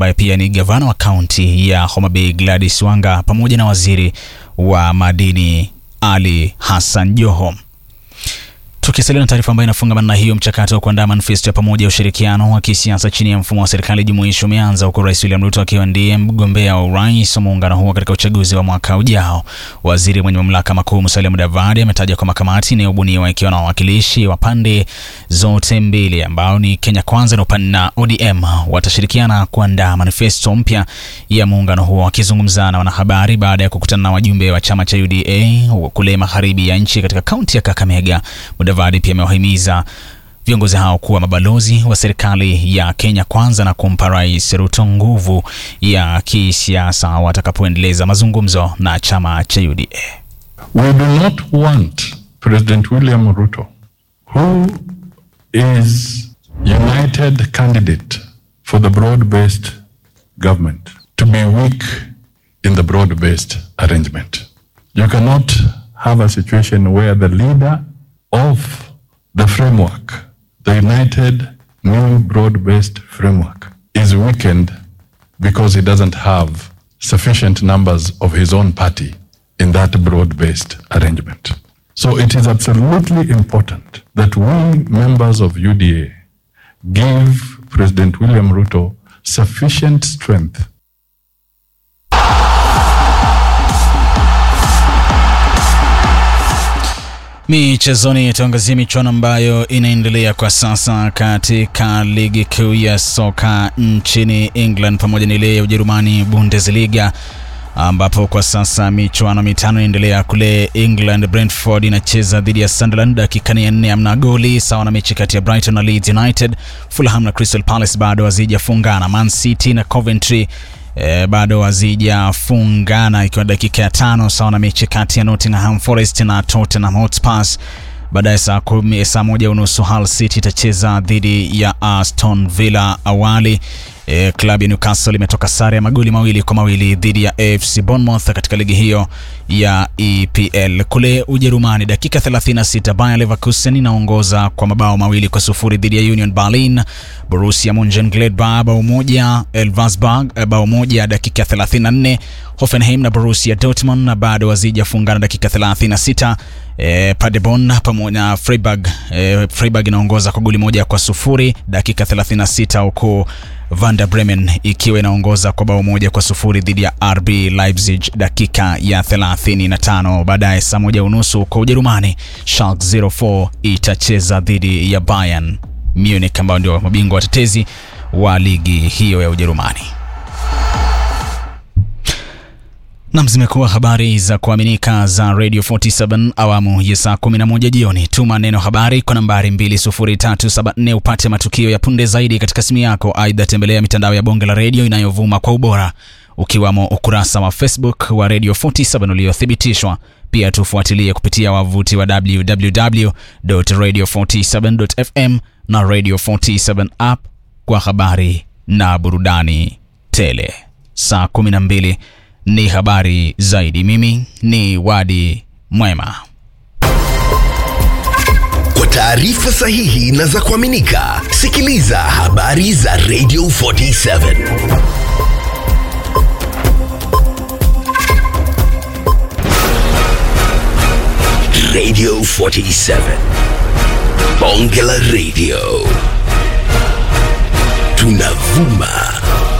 ambaye pia ni gavana wa kaunti ya Homa Bay Gladys Wanga pamoja na waziri wa madini Ali Hassan Joho. Tukisalia na taarifa ambayo inafungamana na hiyo, mchakato wa kuandaa manifesto ya pamoja ya ushirikiano wa kisiasa chini ya mfumo wa serikali jumuishi umeanza huku Rais William Ruto akiwa ndiye mgombea wa urais wa muungano huo katika uchaguzi wa mwaka ujao. Waziri mwenye mamlaka makuu Musalia Mudavadi ametaja kwamba kamati inayobuniwa ikiwa na wawakilishi wa pande zote mbili ambao ni Kenya Kwanza na upande na ODM watashirikiana kuandaa manifesto mpya ya muungano huo. Akizungumza na wanahabari baada ya kukutana na wajumbe wa chama cha UDA kule magharibi ya nchi katika kaunti ya Kakamega, Mudavadi pia amewahimiza viongozi hao kuwa mabalozi wa serikali ya Kenya Kwanza na kumpa Rais Ruto nguvu ya kisiasa watakapoendeleza mazungumzo na chama cha UDA. We do not want President William Ruto, who is united candidate for the broad-based government, to be weak in the broad-based arrangement. You cannot have a situation where the leader of the framework, the united new broad-based framework, is weakened because he doesn't have sufficient numbers of his own party in that broad-based arrangement. So it is absolutely important that we members of UDA give President William Ruto sufficient strength Michezoni, tuangazie michuano ambayo inaendelea kwa sasa katika ligi kuu ya soka nchini England pamoja na ile ya Ujerumani Bundesliga, ambapo kwa sasa michuano mitano inaendelea kule England. Brentford inacheza dhidi ya Sunderland, dakika ya nne amna goli, sawa na mechi kati ya Brighton na Leeds United. Fulham na Crystal Palace bado hazijafungana. Man City na Coventry E, bado hazijafungana ikiwa dakika ya tano sawa na mechi kati ya Nottingham Forest na Tottenham Hotspur. Baadaye saa kumi, saa moja unusu Hull City itacheza dhidi ya Aston Villa. Awali e, klabu ya Newcastle imetoka sare ya magoli mawili kwa mawili dhidi ya AFC Bournemouth katika ligi hiyo ya EPL. Kule Ujerumani, dakika 36 Bayer Leverkusen inaongoza kwa mabao mawili kwa sufuri dhidi ya Union Berlin. Borussia Monchengladbach bao moja, Elversberg bao moja dakika 34. Hoffenheim na Borussia Dortmund na bado hazijafungana dakika 36. E, Paderborn pamoja na Freiburg e, Freiburg inaongoza kwa goli moja kwa sufuri dakika 36 huku Werder Bremen ikiwa inaongoza kwa bao moja kwa sufuri dhidi ya RB Leipzig dakika ya 35. Baadaye saa moja unusu kwa Ujerumani Schalke 04 itacheza dhidi ya Bayern Munich ambao ndio mabingwa watetezi wa ligi hiyo ya Ujerumani. Nam, zimekuwa habari za kuaminika za Radio 47 awamu ya saa 11 jioni. Tuma neno habari kwa nambari 20374 upate matukio ya punde zaidi katika simu yako. Aidha, tembelea mitandao ya bonge la redio inayovuma kwa ubora ukiwamo ukurasa wa Facebook wa Radio 47 uliothibitishwa. Pia tufuatilie kupitia wavuti wa www.radio47.fm na Radio 47 app kwa habari na burudani tele. Saa 12 ni habari zaidi. Mimi ni Wadi Mwema. Kwa taarifa sahihi na za kuaminika, sikiliza habari za Radio 47 Radio 47 Bonge la Radio, tunavuma